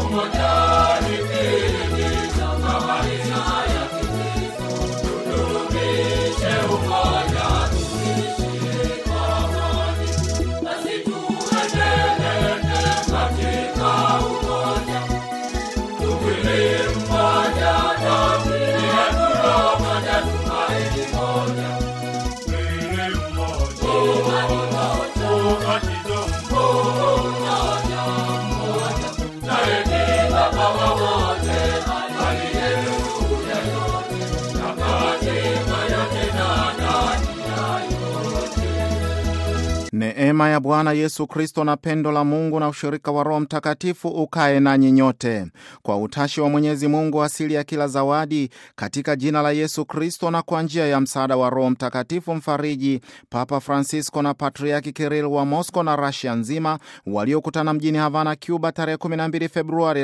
Neema ya Bwana Yesu Kristo na pendo la Mungu na ushirika wa Roho Mtakatifu ukae nanyi nyote. Kwa utashi wa Mwenyezi Mungu, asili ya kila zawadi, katika jina la Yesu Kristo na kwa njia ya msaada wa Roho Mtakatifu Mfariji, Papa Francisco na Patriaki Kiril wa Moscow na Rasia nzima waliokutana mjini Havana, Cuba tarehe 12 Februari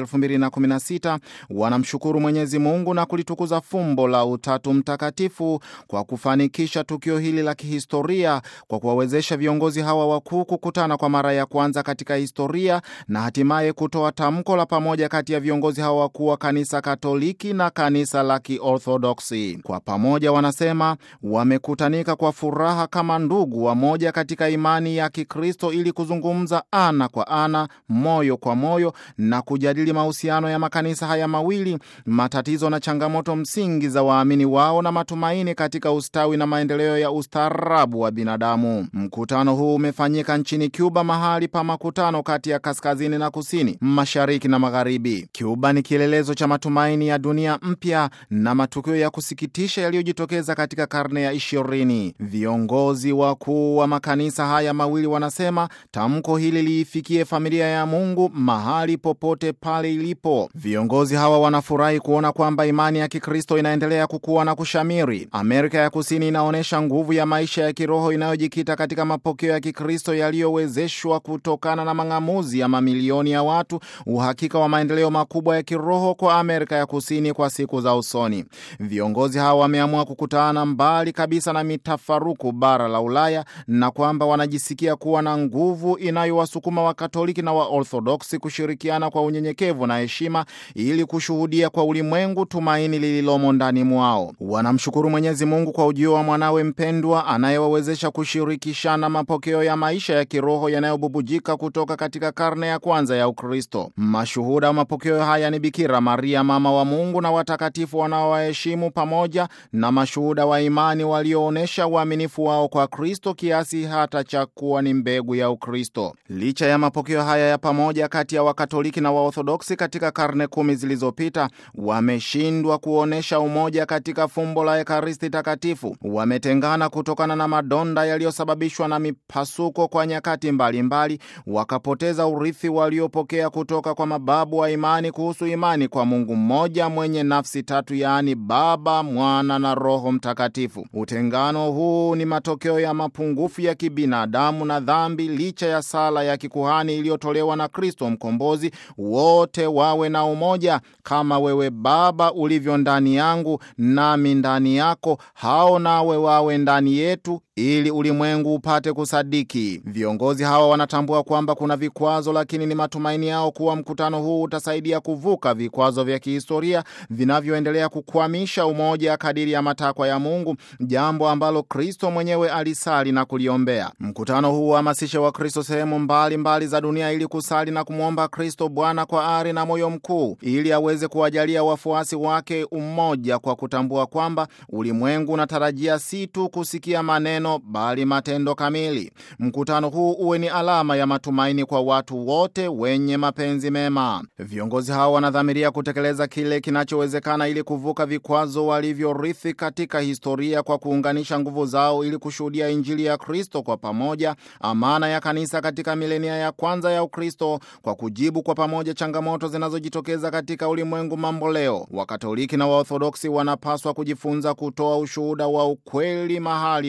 2016 wanamshukuru Mwenyezi Mungu na kulitukuza fumbo la Utatu Mtakatifu kwa kufanikisha tukio hili la kihistoria kwa kuwawezesha viongozi hawa wakuu kukutana kwa mara ya kwanza katika historia na hatimaye kutoa tamko la pamoja kati ya viongozi hawa wakuu wa kanisa Katoliki na kanisa la Kiorthodoksi. Kwa pamoja, wanasema wamekutanika kwa furaha kama ndugu wamoja katika imani ya Kikristo ili kuzungumza ana kwa ana, moyo kwa moyo na kujadili mahusiano ya makanisa haya mawili, matatizo na changamoto msingi za waamini wao na matumaini katika ustawi na maendeleo ya ustaarabu wa binadamu. Mkutano huu umefanyika nchini Cuba, mahali pa makutano kati ya kaskazini na kusini, mashariki na magharibi. Cuba ni kielelezo cha matumaini ya dunia mpya na matukio ya kusikitisha yaliyojitokeza katika karne ya ishirini. Viongozi wakuu wa makanisa haya mawili wanasema tamko hili liifikie familia ya Mungu mahali popote pale ilipo. Viongozi hawa wanafurahi kuona kwamba imani ya Kikristo inaendelea kukua na kushamiri. Amerika ya Kusini inaonyesha nguvu ya maisha ya kiroho inayojikita katika mapokeo ya Kikristo yaliyowezeshwa kutokana na mang'amuzi ya mamilioni ya watu, uhakika wa maendeleo makubwa ya kiroho kwa Amerika ya Kusini kwa siku za usoni. Viongozi hawa wameamua kukutana mbali kabisa na mitafaruku bara la Ulaya na kwamba wanajisikia kuwa na nguvu inayowasukuma Wakatoliki na Waorthodoksi kushirikiana kwa unyenyekevu na heshima ili kushuhudia kwa ulimwengu tumaini lililomo ndani mwao. Wanamshukuru Mwenyezi Mungu kwa ujio wa mwanawe mpendwa anayewawezesha kushirikishana mapokeo ya maisha ya kiroho yanayobubujika kutoka katika karne ya kwanza ya Ukristo. Mashuhuda wa mapokeo haya ni Bikira Maria, mama wa Mungu, na watakatifu wanaowaheshimu, pamoja na mashuhuda wa imani walioonyesha uaminifu wao kwa Kristo kiasi hata cha kuwa ni mbegu ya Ukristo. Licha ya mapokeo haya ya pamoja kati ya Wakatoliki na Waorthodoksi katika karne kumi zilizopita, wameshindwa kuonyesha umoja katika fumbo la Ekaristi Takatifu. Wametengana kutokana na madonda yaliyosababishwa na mipasuko kwa nyakati mbalimbali, wakapoteza urithi waliopokea kutoka kwa mababu wa imani kuhusu imani kwa Mungu mmoja mwenye nafsi tatu, yaani Baba, Mwana na Roho Mtakatifu. Utengano huu ni matokeo ya mapungufu ya kibinadamu na dhambi, licha ya sala ya kikuhani iliyotolewa na Kristo Mkombozi, wote wawe na umoja kama wewe Baba ulivyo ndani yangu nami ndani yako, hao nawe wawe ndani yetu ili ulimwengu upate kusadiki. Viongozi hawa wanatambua kwamba kuna vikwazo, lakini ni matumaini yao kuwa mkutano huu utasaidia kuvuka vikwazo vya kihistoria vinavyoendelea kukwamisha umoja kadiri ya matakwa ya Mungu, jambo ambalo Kristo mwenyewe alisali na kuliombea. Mkutano huu uhamasishe Wakristo sehemu mbalimbali za dunia ili kusali na kumwomba Kristo Bwana kwa ari na moyo mkuu, ili aweze kuwajalia wafuasi wake umoja, kwa kutambua kwamba ulimwengu unatarajia si tu kusikia maneno bali matendo kamili. Mkutano huu uwe ni alama ya matumaini kwa watu wote wenye mapenzi mema. Viongozi hao wanadhamiria kutekeleza kile kinachowezekana ili kuvuka vikwazo walivyorithi katika historia kwa kuunganisha nguvu zao ili kushuhudia Injili ya Kristo kwa pamoja, amana ya kanisa katika milenia ya kwanza ya Ukristo, kwa kujibu kwa pamoja changamoto zinazojitokeza katika ulimwengu mambo leo. Wakatoliki na Waorthodoksi wanapaswa kujifunza kutoa ushuhuda wa ukweli mahali pa lazima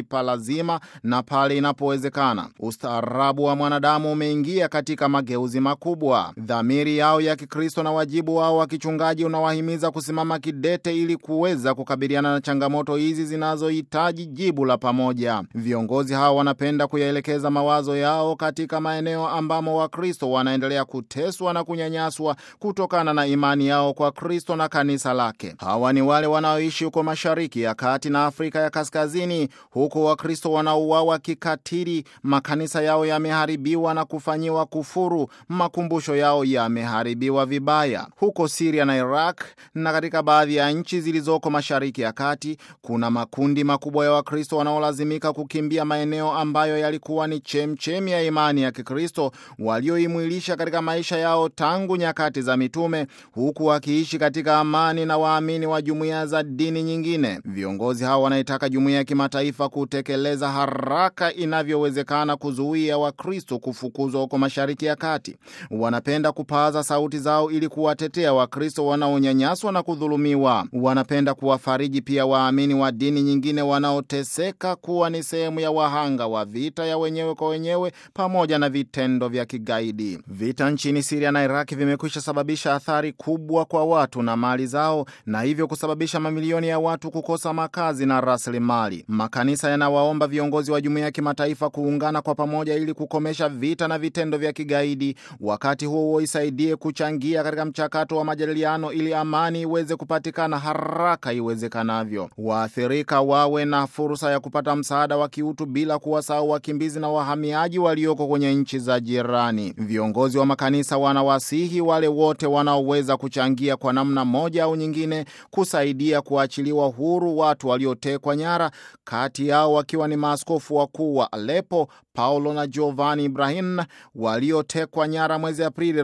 lazima na pale inapowezekana. Ustaarabu wa mwanadamu umeingia katika mageuzi makubwa. Dhamiri yao ya Kikristo na wajibu wao wa kichungaji unawahimiza kusimama kidete ili kuweza kukabiliana na changamoto hizi zinazohitaji jibu la pamoja. Viongozi hao wanapenda kuyaelekeza mawazo yao katika maeneo ambamo Wakristo wanaendelea kuteswa na kunyanyaswa kutokana na imani yao kwa Kristo na kanisa lake. Hawa ni wale wanaoishi huko Mashariki ya Kati na Afrika ya Kaskazini, huku Wakristo wanauawa kikatili, makanisa yao yameharibiwa na kufanyiwa kufuru, makumbusho yao yameharibiwa vibaya. Huko Siria na Iraq na katika baadhi ya nchi zilizoko Mashariki ya Kati kuna makundi makubwa ya Wakristo wanaolazimika kukimbia maeneo ambayo yalikuwa ni chemchemi ya imani ya Kikristo walioimwilisha katika maisha yao tangu nyakati za mitume, huku wakiishi katika amani na waamini wa jumuiya za dini nyingine. Viongozi hao wanaitaka jumuiya ya kimataifa kutekeleza haraka inavyowezekana kuzuia Wakristo kufukuzwa huko Mashariki ya Kati. Wanapenda kupaza sauti zao ili kuwatetea Wakristo wanaonyanyaswa na kudhulumiwa. Wanapenda kuwafariji pia waamini wa dini nyingine wanaoteseka kuwa ni sehemu ya wahanga wa vita ya wenyewe kwa wenyewe pamoja na vitendo vya kigaidi. Vita nchini Siria na Iraki vimekwisha sababisha athari kubwa kwa watu na mali zao, na hivyo kusababisha mamilioni ya watu kukosa makazi na rasilimali. Makanisa yanawaomba viongozi wa jumuiya ya kimataifa kuungana kwa pamoja ili kukomesha vita na vitendo vya kigaidi. Wakati huo huo, isaidie kuchangia katika mchakato wa majadiliano ili amani iweze kupatikana haraka iwezekanavyo. Waathirika wawe na fursa ya kupata msaada wa kiutu bila kuwasahau wakimbizi na wahamiaji walioko kwenye nchi za jirani. Viongozi wa makanisa wanawasihi wale wote wanaoweza kuchangia kwa namna moja au nyingine kusaidia kuachiliwa huru watu waliotekwa nyara, kati yao wakiwa ni maaskofu wakuu wa Aleppo Paulo na Giovanni Ibrahim waliotekwa nyara mwezi Aprili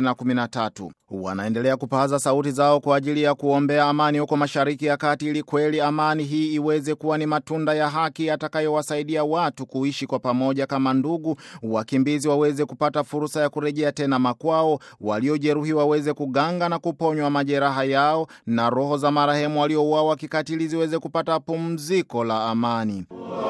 2013. Wanaendelea kupaza sauti zao kwa ajili ya kuombea amani huko Mashariki ya Kati ili kweli amani hii iweze kuwa ni matunda ya haki yatakayowasaidia watu kuishi kwa pamoja kama ndugu, wakimbizi waweze kupata fursa ya kurejea tena makwao, waliojeruhiwa waweze kuganga na kuponywa majeraha yao, na roho za marehemu waliouawa kikatili ziweze kupata pumziko la amani.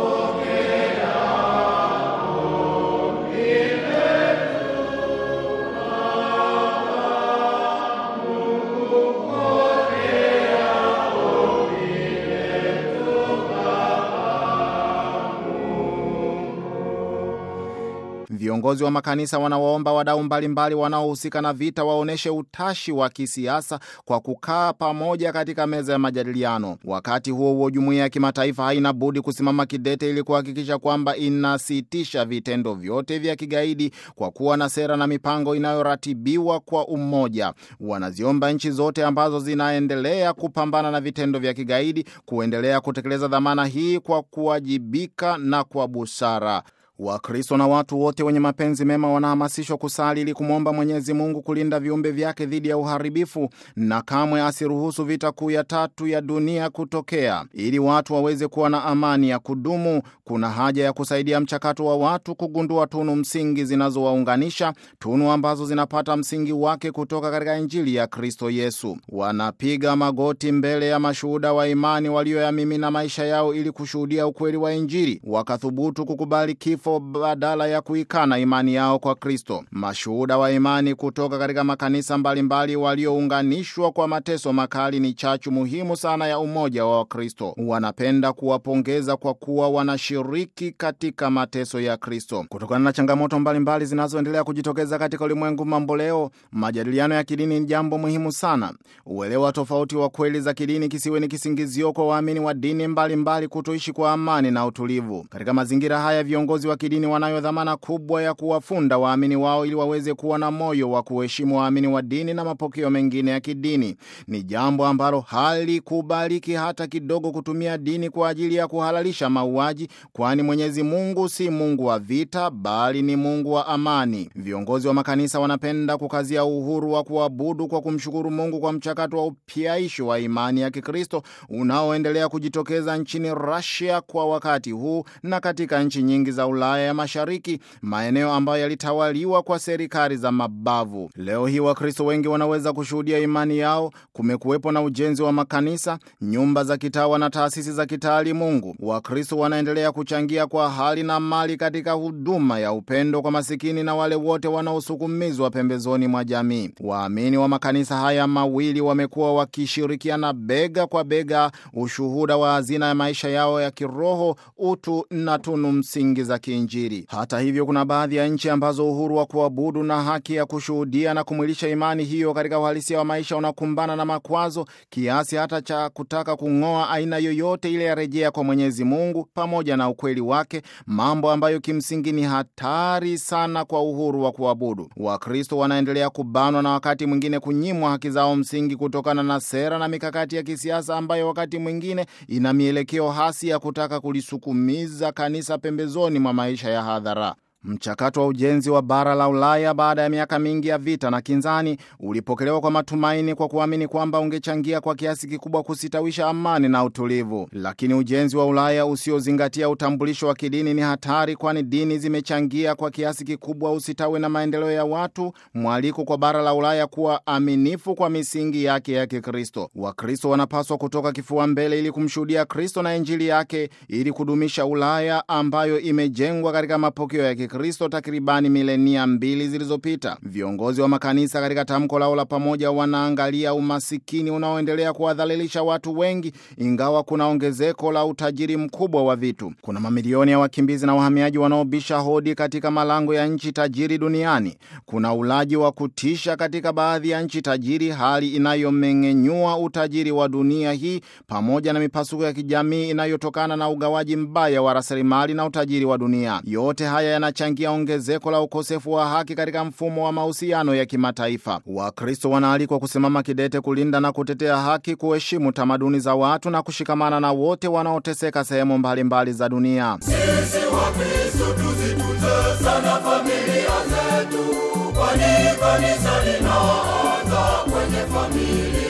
Viongozi wa makanisa wanawaomba wadau mbalimbali wanaohusika na vita waonyeshe utashi wa kisiasa kwa kukaa pamoja katika meza ya majadiliano. Wakati huo huo, jumuiya ya kimataifa haina budi kusimama kidete ili kuhakikisha kwamba inasitisha vitendo vyote vya kigaidi kwa kuwa na sera na mipango inayoratibiwa kwa umoja. Wanaziomba nchi zote ambazo zinaendelea kupambana na vitendo vya kigaidi kuendelea kutekeleza dhamana hii kwa kuwajibika na kwa busara. Wakristo na watu wote wenye mapenzi mema wanahamasishwa kusali ili kumwomba Mwenyezi Mungu kulinda viumbe vyake dhidi ya uharibifu na kamwe asiruhusu vita kuu ya tatu ya dunia kutokea. Ili watu waweze kuwa na amani ya kudumu, kuna haja ya kusaidia mchakato wa watu kugundua tunu msingi zinazowaunganisha, tunu ambazo zinapata msingi wake kutoka katika Injili ya Kristo Yesu. Wanapiga magoti mbele ya mashuhuda wa imani walioyamimina maisha yao ili kushuhudia ukweli wa Injili, wakathubutu kukubali kifo badala ya kuikana imani yao kwa Kristo. Mashuhuda wa imani kutoka katika makanisa mbalimbali waliounganishwa kwa mateso makali ni chachu muhimu sana ya umoja wa Wakristo. Wanapenda kuwapongeza kwa kuwa wanashiriki katika mateso ya Kristo. Kutokana na changamoto mbalimbali zinazoendelea kujitokeza katika ulimwengu mambo leo, majadiliano ya kidini ni jambo muhimu sana. Uelewa tofauti wa kweli za kidini kisiwe ni kisingizio kwa waamini wa dini mbalimbali kutoishi kwa amani na utulivu. Katika mazingira haya, viongozi wa kidini wanayo dhamana kubwa ya kuwafunda waamini wao ili waweze kuwa na moyo wa kuheshimu waamini wa dini na mapokeo mengine ya kidini. Ni jambo ambalo halikubaliki hata kidogo kutumia dini kwa ajili ya kuhalalisha mauaji, kwani Mwenyezi Mungu si Mungu wa vita, bali ni Mungu wa amani. Viongozi wa makanisa wanapenda kukazia uhuru wa kuabudu kwa kumshukuru Mungu kwa mchakato wa upyaisho wa imani ya Kikristo unaoendelea kujitokeza nchini Russia kwa wakati huu na katika nchi nyingi za Ulaya Ulaya ya Mashariki, maeneo ambayo yalitawaliwa kwa serikali za mabavu. Leo hii Wakristo wengi wanaweza kushuhudia imani yao. Kumekuwepo na ujenzi wa makanisa, nyumba za kitawa na taasisi za kitaalimungu. Wakristo wanaendelea kuchangia kwa hali na mali katika huduma ya upendo kwa masikini na wale wote wanaosukumizwa pembezoni mwa jamii. Waamini wa makanisa haya mawili wamekuwa wakishirikiana bega kwa bega, ushuhuda wa hazina ya maisha yao ya kiroho, utu na tunu msingi za kiinjili. Hata hivyo, kuna baadhi ya nchi ambazo uhuru wa kuabudu na haki ya kushuhudia na kumwilisha imani hiyo katika uhalisia wa maisha unakumbana na makwazo kiasi hata cha kutaka kung'oa aina yoyote ile ya rejea kwa Mwenyezi Mungu pamoja na ukweli wake, mambo ambayo kimsingi ni hatari sana kwa uhuru wa kuabudu. Wakristo wanaendelea kubanwa na wakati mwingine kunyimwa haki zao msingi kutokana na sera na mikakati ya kisiasa ambayo wakati mwingine ina mielekeo hasi ya kutaka kulisukumiza kanisa pembezoni mwa maisha ya hadhara. Mchakato wa ujenzi wa bara la Ulaya baada ya miaka mingi ya vita na kinzani ulipokelewa kwa matumaini kwa kuamini kwamba ungechangia kwa kiasi kikubwa kusitawisha amani na utulivu. Lakini ujenzi wa Ulaya usiozingatia utambulisho wa kidini ni hatari, kwani dini zimechangia kwa kiasi kikubwa usitawi na maendeleo ya watu. Mwaliko kwa bara la Ulaya kuwa aminifu kwa misingi yake ya Kikristo. Wakristo wanapaswa kutoka kifua mbele ili kumshuhudia Kristo na Injili yake ili kudumisha Ulaya ambayo imejengwa katika mapokeo ya Kristo takribani milenia mbili zilizopita. Viongozi wa makanisa katika tamko lao la pamoja wanaangalia umasikini unaoendelea kuwadhalilisha watu wengi, ingawa kuna ongezeko la utajiri mkubwa wa vitu. Kuna mamilioni ya wakimbizi na wahamiaji wanaobisha hodi katika malango ya nchi tajiri duniani. Kuna ulaji wa kutisha katika baadhi ya nchi tajiri, hali inayomeng'enyua utajiri wa dunia hii, pamoja na mipasuko ya kijamii inayotokana na ugawaji mbaya wa rasilimali na utajiri wa dunia. Yote haya yana changia ongezeko la ukosefu wa haki katika mfumo wa mahusiano ya kimataifa. Wakristo wanaalikwa kusimama kidete kulinda na kutetea haki, kuheshimu tamaduni za watu na kushikamana na wote wanaoteseka sehemu mbalimbali za dunia. Sisi Wakristo tuzitunze sana familia zetu, kwani kanisa linaanza kwenye familia.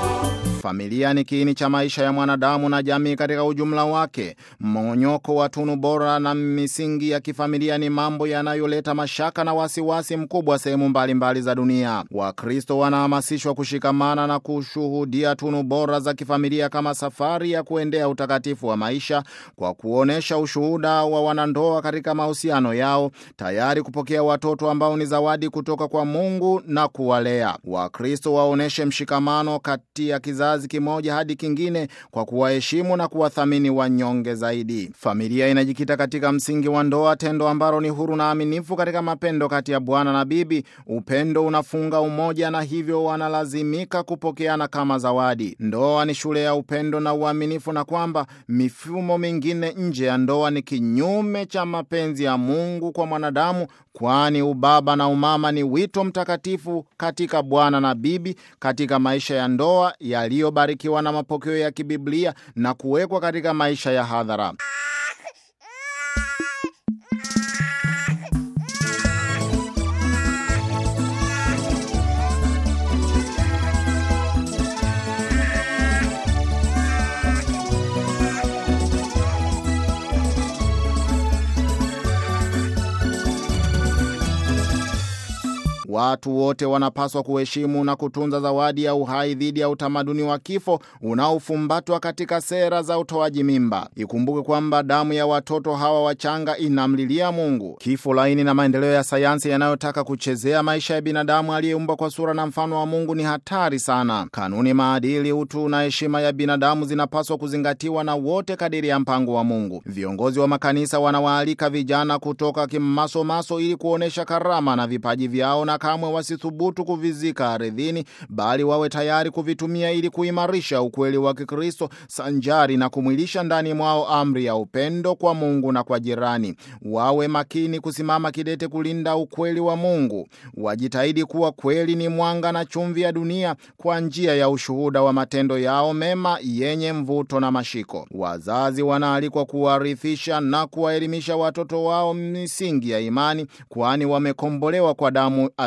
Familia ni kiini cha maisha ya mwanadamu na jamii katika ujumla wake. Mmonyoko wa tunu bora na misingi ya kifamilia ni mambo yanayoleta mashaka na wasiwasi mkubwa sehemu mbalimbali za dunia. Wakristo wanahamasishwa kushikamana na kushuhudia tunu bora za kifamilia kama safari ya kuendea utakatifu wa maisha, kwa kuonyesha ushuhuda wa wanandoa katika mahusiano yao, tayari kupokea watoto ambao ni zawadi kutoka kwa Mungu na kuwalea. Wakristo waonyeshe mshikamano kati ya kizazi kimoja hadi kingine kwa kuwaheshimu na kuwathamini wanyonge zaidi. Familia inajikita katika msingi wa ndoa, tendo ambalo ni huru na aminifu katika mapendo kati ya bwana na bibi. Upendo unafunga umoja na hivyo wanalazimika kupokeana kama zawadi. Ndoa ni shule ya upendo na uaminifu, na kwamba mifumo mingine nje ya ndoa ni kinyume cha mapenzi ya Mungu kwa mwanadamu, kwani ubaba na umama ni wito mtakatifu katika bwana na bibi katika maisha ya ndoa yaliyobarikiwa na mapokeo ya kibiblia na kuwekwa katika maisha ya hadhara. Watu wote wanapaswa kuheshimu na kutunza zawadi ya uhai dhidi ya utamaduni wa kifo unaofumbatwa katika sera za utoaji mimba. Ikumbuke kwamba damu ya watoto hawa wachanga inamlilia Mungu. Kifo laini na maendeleo ya sayansi yanayotaka kuchezea maisha ya binadamu aliyeumbwa kwa sura na mfano wa Mungu ni hatari sana. Kanuni, maadili, utu na heshima ya binadamu zinapaswa kuzingatiwa na wote kadiri ya mpango wa Mungu. Viongozi wa makanisa wanawaalika vijana kutoka kimasomaso ili kuonyesha karama na vipaji vyao na kamwe wasithubutu kuvizika ardhini, bali wawe tayari kuvitumia ili kuimarisha ukweli wa Kikristo sanjari na kumwilisha ndani mwao amri ya upendo kwa Mungu na kwa jirani. Wawe makini kusimama kidete kulinda ukweli wa Mungu. Wajitahidi kuwa kweli ni mwanga na chumvi ya dunia kwa njia ya ushuhuda wa matendo yao mema yenye mvuto na mashiko. Wazazi wanaalikwa kuwarithisha na kuwaelimisha watoto wao misingi ya imani, kwani wamekombolewa kwa damu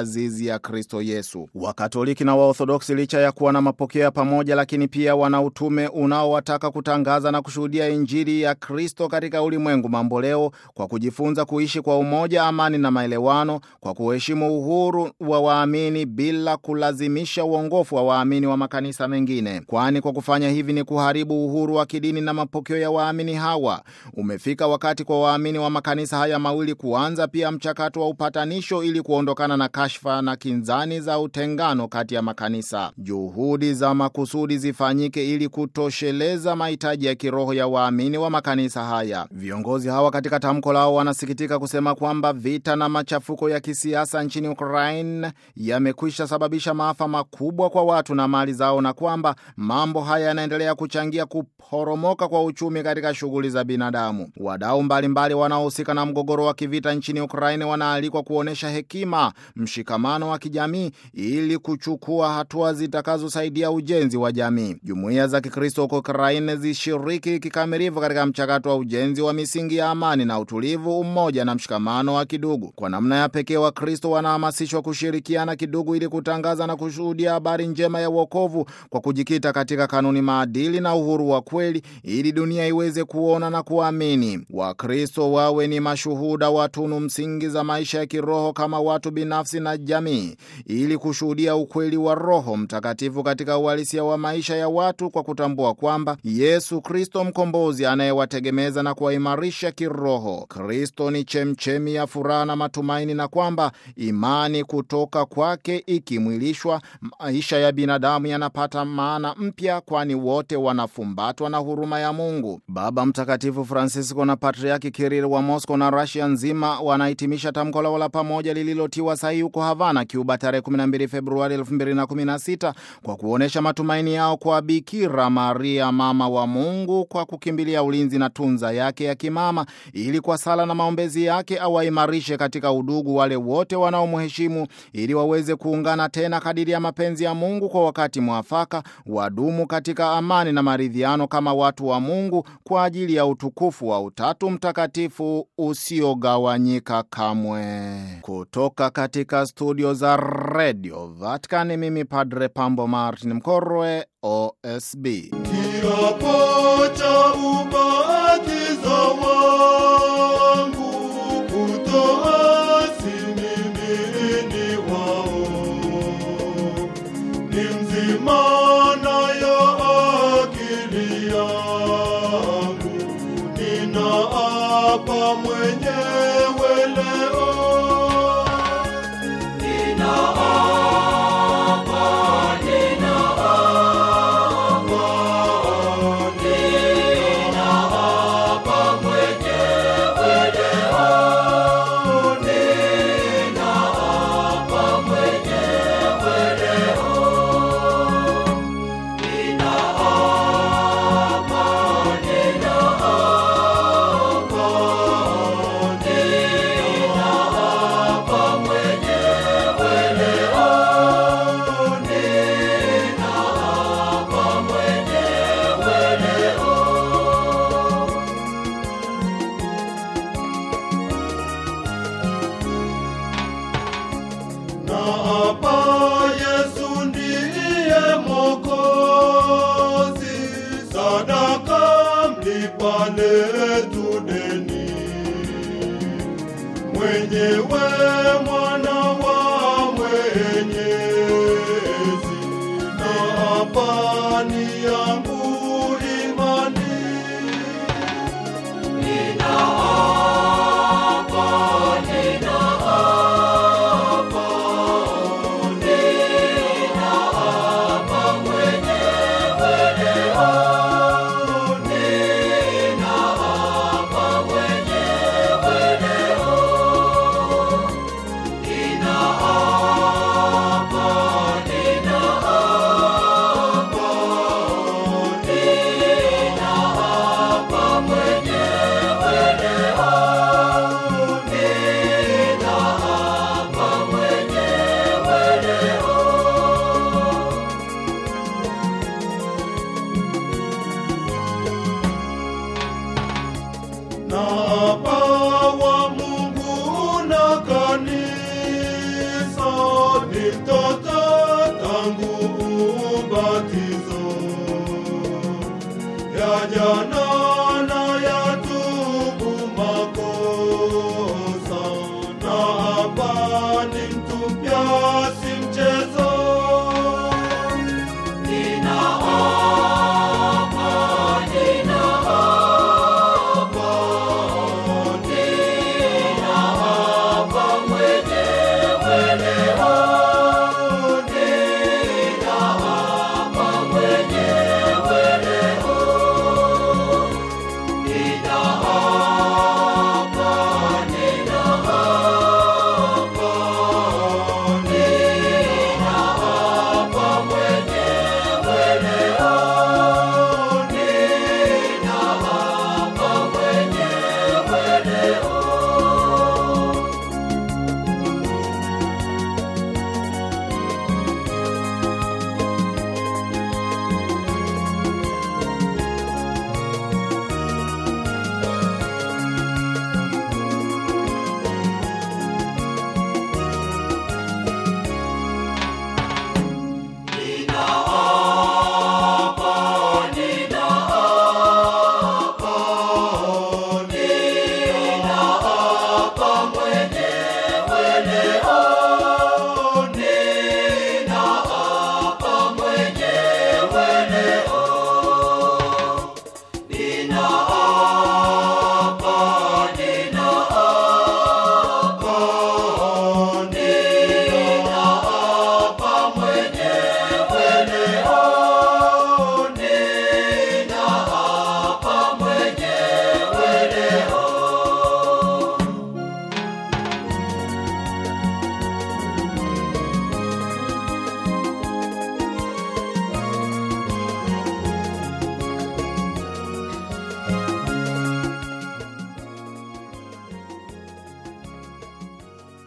azizi ya Kristo Yesu. Wakatoliki na Waorthodoksi, licha ya kuwa na mapokeo ya pamoja, lakini pia wana utume unaowataka kutangaza na kushuhudia Injili ya Kristo katika ulimwengu mamboleo kwa kujifunza kuishi kwa umoja, amani na maelewano, kwa kuheshimu uhuru wa waamini bila kulazimisha uongofu wa waamini wa makanisa mengine, kwani kwa kufanya hivi ni kuharibu uhuru wa kidini na mapokeo ya waamini hawa. Umefika wakati kwa waamini wa makanisa haya mawili kuanza pia mchakato wa upatanisho ili kuondokana na kashfa na kinzani za utengano kati ya makanisa. Juhudi za makusudi zifanyike ili kutosheleza mahitaji ya kiroho ya waamini wa makanisa haya. Viongozi hawa katika tamko lao wanasikitika kusema kwamba vita na machafuko ya kisiasa nchini Ukraine yamekwisha sababisha maafa makubwa kwa watu na mali zao, na kwamba mambo haya yanaendelea kuchangia kuporomoka kwa uchumi katika shughuli za binadamu. Wadau mbalimbali wanaohusika na mgogoro wa kivita nchini Ukraine wanaalikwa kuonyesha hekima, mshikamano wa kijamii ili kuchukua hatua zitakazosaidia ujenzi wa jamii. Jumuiya za Kikristo huko Ukraine zishiriki kikamilifu katika mchakato wa ujenzi wa misingi ya amani na utulivu, umoja na mshikamano wa kidugu. Kwa namna ya pekee, Wakristo wanahamasishwa kushirikiana kidugu ili kutangaza na kushuhudia habari njema ya uokovu kwa kujikita katika kanuni, maadili na uhuru wa kweli, ili dunia iweze kuona na kuamini. Wakristo wawe ni mashuhuda wa tunu msingi za maisha ya kiroho kama watu binafsi na jamii, ili kushuhudia ukweli wa Roho Mtakatifu katika uhalisia wa maisha ya watu, kwa kutambua kwamba Yesu Kristo mkombozi anayewategemeza na kuwaimarisha kiroho. Kristo ni chemchemi ya furaha na matumaini, na kwamba imani kutoka kwake ikimwilishwa, maisha ya binadamu yanapata maana mpya, kwani wote wanafumbatwa na huruma ya Mungu. Baba Mtakatifu Francisco na Patriaki Kiril wa Moscow na Russia nzima wanahitimisha tamko lao la pamoja lililotiwa sahihi huko Havana, Cuba, tarehe 12 Februari 2016 kwa kuonyesha matumaini yao kwa Bikira Maria, mama wa Mungu, kwa kukimbilia ulinzi na tunza yake ya kimama, ili kwa sala na maombezi yake awaimarishe katika udugu wale wote wanaomheshimu, ili waweze kuungana tena kadiri ya mapenzi ya Mungu kwa wakati mwafaka, wadumu katika amani na maridhiano kama watu wa Mungu kwa ajili ya utukufu wa Utatu Mtakatifu usiogawanyika kamwe. Kutoka katika studio za Radio Vatican, mimi Padre Pambo Martin Mkorwe, OSB. Kiapo cha ubatizo wangu kutoasi mimi ni wao, ni mzima nayo akili yangu, ninaapa mwenyewe leo na hapa Yesu ndiye Mwokozi, sadaka mlipa letu deni, mwenyewe mwana wa Mwenyezi, na hapa